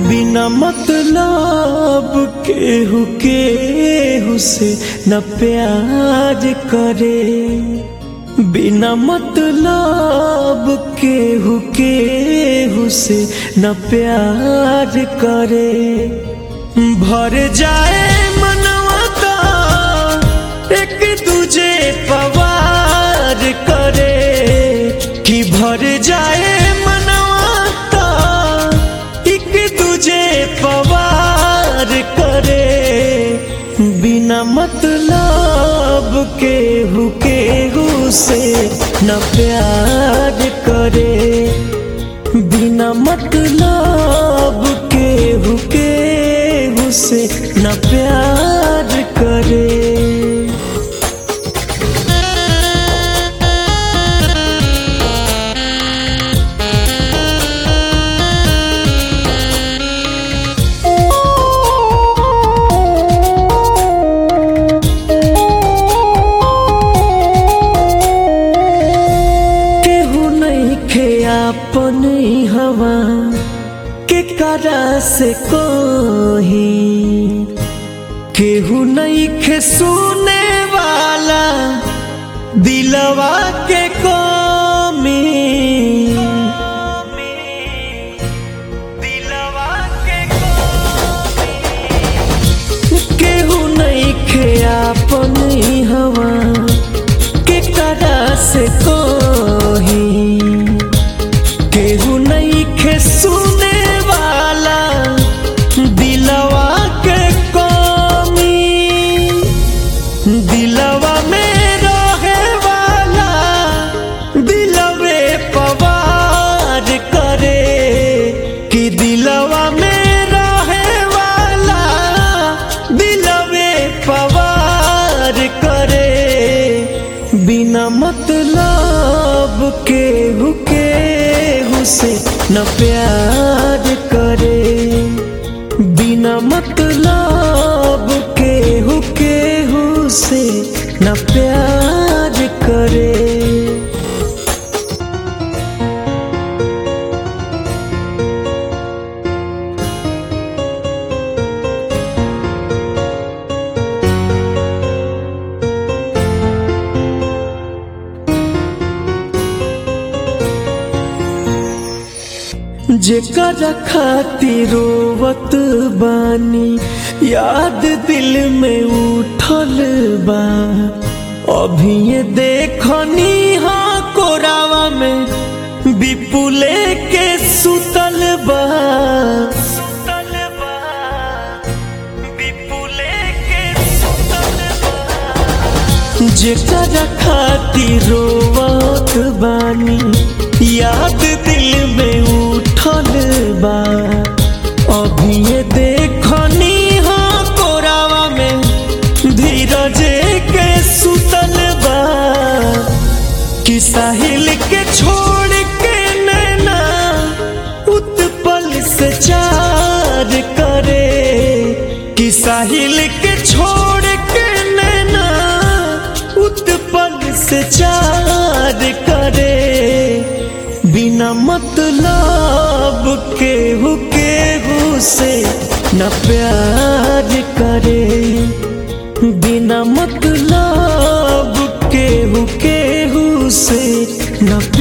बिना मतलब केहू केहू से न प्यार करे बिना मतलब केहू केहू से न प्यार करे भर जाए मनवा का एक दूजे पवार करे कि भर जाए मनवा का एक दूजे पवार करे बिना मतलब केहू केहू से न प्यार करे बिना मतलब केहू केहू से न प्यार करे केहू नहीं खे अपन हवा के करा से कोही केहू नहीं खे सुने वाला दिलवा के कमी दिलवा के केहू नहीं खे अपन हवा के करा से कोही केहू नहीं खे सुने वाला दिलवा के कमी दिलवा में रहे वाला दिलवे पवार करे कि दिलवा में रहे वाला दिलवे पवार करे बिना मतलब केहू केहू से न प्यार करे बिना मतलब केहू केहू से न प्यार करे जेकरा खातिर रोवत बानी याद दिल में उठल बा अभी ये देखनी हाँ कोरावा में विपुले के सुतल बा सुतल बा विपुले के सुतल बा जेकरा खातिर रोवत बानी याद दिल में उठल बा अभी ये देखनी हाँ कोरावा में धीरज के सुतल बा कि साहिल के छोड़ के नैना उत्पल से चार करे कि साहिल के छोड़ के नैना उत्पल से चार करे बिना मतलब केहू केहू से न प्यार करे बिना मतलब केहू केहू से न